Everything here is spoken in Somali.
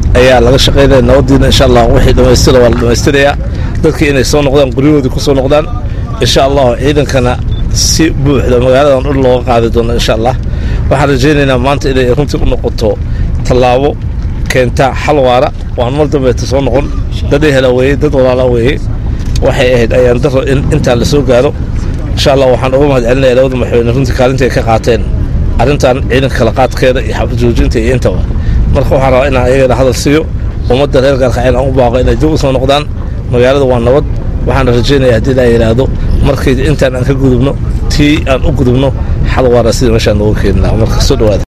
ayaa laga shaqaynaya nabadiina insha allah wixii dhammaystira waa la dhammaystirayaa dadkii inay soo noqdaan guryahoodii ku soo noqdaan insha allah ciidankana si buuxda magaaladan dhul looga qaadi doono insha allah waxaan rajaynaynaa maanta inay runtii u noqoto tallaabo keenta xal waara waan mar dambeeta soo noqon dad ehela weeye dad walaala weeye waxay ahayd ayaan daro in intaa la soo gaaro insha allah waxaan uga mahad celinaya labada madaxweyne runtii kaalinta ay ka qaateen arrintan ciidanka kala qaadkeeda iyo xabad joojinta iyo intaba marka waxaan rabaa inaan ayagana hadal siiyo ummadda reer gaalkaceel aan u baaqo inay dib u soo noqdaan magaalada waa nabad waxaana rajaynaya haddii laa yidhaahdo markii intaan aan ka gudubno tii aan u gudubno xal waara sida meeshaan nooga keeni lahaa marka soo dhawaada